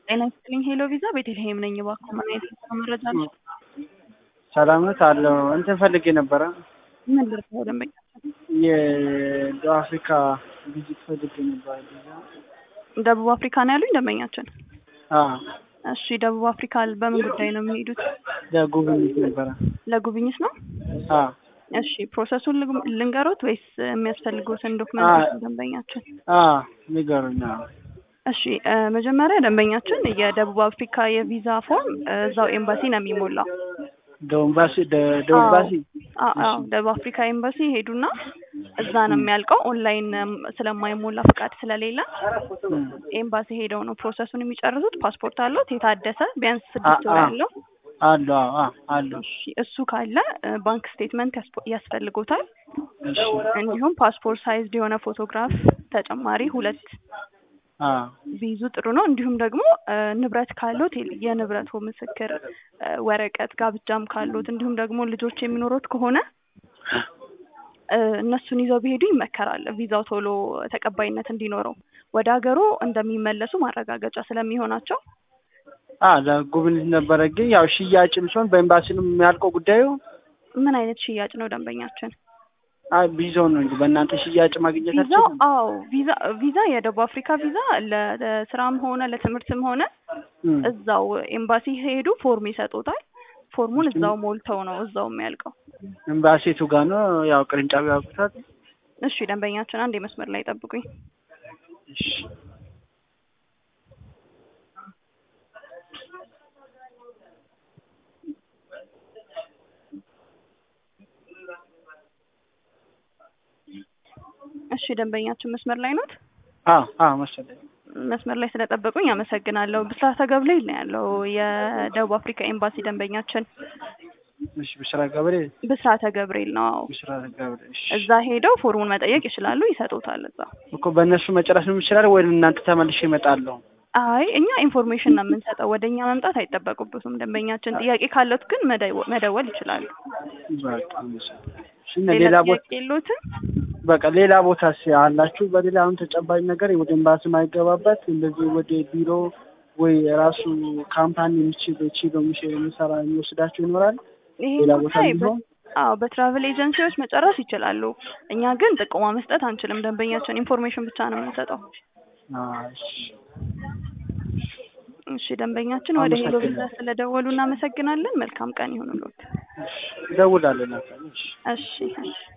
ጤና ይስጥልኝ ሄሎ ቪዛ ቤተልሔም ነኝ። እባክዎ ምን አይነት መረጃ አለ? ሰላም ነው አለው እንትን ፈልጌ ነበረ ምን ልርዳው ደንበኛ? የደቡብ አፍሪካ ቪዚት ፈልጌ ነበር። ደቡብ አፍሪካ ነው ያሉኝ ደንበኛችን? አዎ እሺ ደቡብ አፍሪካ በምን ጉዳይ ነው የሚሄዱት? ለጉብኝት ነበረ። ለጉብኝት ነው? አዎ እሺ ፕሮሰሱን ልግ- ልንገሮት ወይስ የሚያስፈልጉትን ዶክመንቶች ደንበኛችን? አዎ ንገሩኝ። አዎ እሺ እ መጀመሪያ ደንበኛችን የደቡብ አፍሪካ የቪዛ ፎርም እ እዛው ኤምባሲ ነው የሚሞላው። ደቡብ ኤምባሲ ደ- ደቡብ ኤምባሲ አዎ አዎ ደቡብ አፍሪካ ኤምባሲ ሄዱና እዛ ነው የሚያልቀው። ኦንላይን እም ስለማይሞላ ፍቃድ ስለሌለ እም። ኤምባሲ ሄደው ነው ፕሮሰሱን የሚጨርሱት። ፓስፖርት አለዎት የታደሰ ቢያንስ ስድስት ወር አ- ያለው? አሉ አዎ አዎ አሉ። እሺ እሱ ካለ እ ባንክ ስቴትመንት ያስፖ- ያስፈልጎታል። እሺ እንዲሁም ፓስፖርት ሳይዝድ የሆነ ፎቶግራፍ ተጨማሪ ሁለት አዎ ቢይዙ ጥሩ ነው። እንዲሁም ደግሞ እ ንብረት ካሎት የ- የንብረቱ ምስክር እ ወረቀት ጋብቻም ካሎት እንዲሁም ደግሞ ልጆች የሚኖሩት ከሆነ እ እነሱን ይዘው ቢሄዱ ይመከራል። ቪዛው ቶሎ ተቀባይነት እንዲኖረው ወደ ሀገሩ እንደሚመለሱ ማረጋገጫ ስለሚሆናቸው አ ለጉብኝት ነበረ ግን ያው ሽያጭም ሲሆን በኤምባሲ ነው የሚያልቀው ጉዳዩ። ምን አይነት ሽያጭ ነው ደንበኛችን? አይ ቪዛው ነው እንጂ በእናንተ ሽያጭ ማግኘት ቪዛው አልችልም። አዎ ቪዛ ቪዛ የደቡብ አፍሪካ ቪዛ ለ- ለስራም ሆነ ለትምህርትም ሆነ እም። እዛው ኤምባሲ ሄዱ ፎርም ይሰጡታል። ፎርሙን እዛው ሞልተው ነው እዛው የሚያልቀው። ኤምባሲ የቱ ጋር ነው? ያው ቅርንጫፍ ያውቁታል። እሺ ደንበኛችን አንድ የመስመር ላይ ጠብቁኝ። እሺ እሺ ደንበኛችን መስመር ላይ ኖት? አዎ አዎ መሰለኝ። መስመር ላይ ስለጠበቁኝ አመሰግናለሁ። ብስራተ ገብርኤል ነው ያለው የደቡብ አፍሪካ ኤምባሲ ደንበኛችን እሺ ብስራ ገብሬ ብስራተ ገብርኤል ነው። አዎ ብስራ ገብሬ እሺ እዛ ሄደው ፎርሙን መጠየቅ ይችላሉ፣ ይሰጡታል እዛ። እኮ በእነሱ መጨረስ ነው የሚችላል ወይ እናንተ ተመልሼ እመጣለሁ? አይ እኛ ኢንፎርሜሽን ነው የምንሰጠው፣ ወደ እኛ መምጣት አይጠበቅበትም። ደንበኛችን ጥያቄ ካለት ግን መደወ- መደወል ይችላሉ። በቃ መሰለኝ። እሺ እና ሌላ ሌላ ቦታ ጥያቄ የሎትም? በቃ ሌላ ቦታ አላችሁ? በሌላ አሁን ተጨባጭ ነገር ወደ ኤምባሲ ማይገባበት እንደዚህ ወደ ቢሮ ወይ ራሱ ካምፓኒ የሚችል ችሎ የሚችል የሚሰራ የሚወስዳችሁ ይኖራል? ይሄ ሌላ ቦታ ጉዳይ በ- ቢሆን አዎ በትራቭል ኤጀንሲዎች መጨረስ ይችላሉ። እኛ ግን ጥቆማ መስጠት አንችልም። ደንበኛችን ኢንፎርሜሽን ብቻ ነው የምንሰጠው። እሺ እሺ ደንበኛችን ወደ ሄሎ ቪዛ አመሰግናለሁ። ስለደወሉ እናመሰግናለን። መልካም ቀን ይሁንልዎት። እደውላለሁ። እሺ እሺ እሺ